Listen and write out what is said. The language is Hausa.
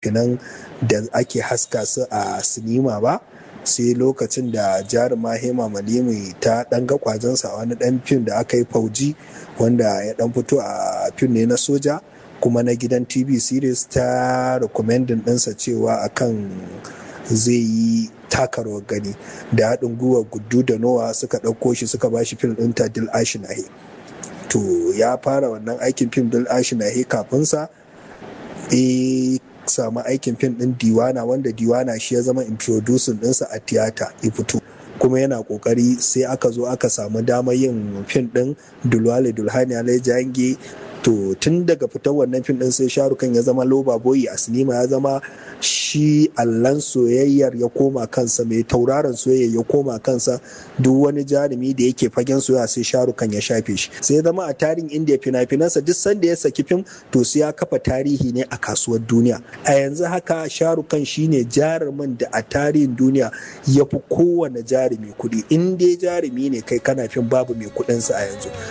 fina-finan da ake haska su a sinima ba sai lokacin da jaruma hema malimi ta dan ga kwazonsa a wani dan fim da aka yi fauji wanda ya dan fito a fim ne na soja kuma na gidan tv series ta recommending ɗinsa cewa akan zai yi taka rawar gani da haɗin gwiwa gudu da nowa suka ɗauko shi suka bashi fim ɗin ta dil ashinahi to ya fara wannan aikin fim dil ashinahi kafinsa e samu aikin fim ɗin diwana wanda diwana shi ya zama introducing ɗinsa a tiyata ya fito kuma yana kokari sai aka zo aka samu damar yin fim ɗin dulwale dulhani alai jange to tun daga fitar wannan fim din sai sharukan ya zama loba boyi a sinima ya zama shi allan soyayyar ya koma kansa mai tauraron soyayya ya koma kansa duk wani jarumi da yake fagen soyayya sai sharukan ya shafe shi sai ya zama a tarihin indiya fina-finansa duk sanda ya saki fim to sai ya kafa tarihi ne a kasuwar duniya a yanzu haka sharukan shine jarumin da a tarihin duniya ya fi kowane jarumi kuɗi in dai jarumi ne kai kana fim babu mai kuɗinsa a yanzu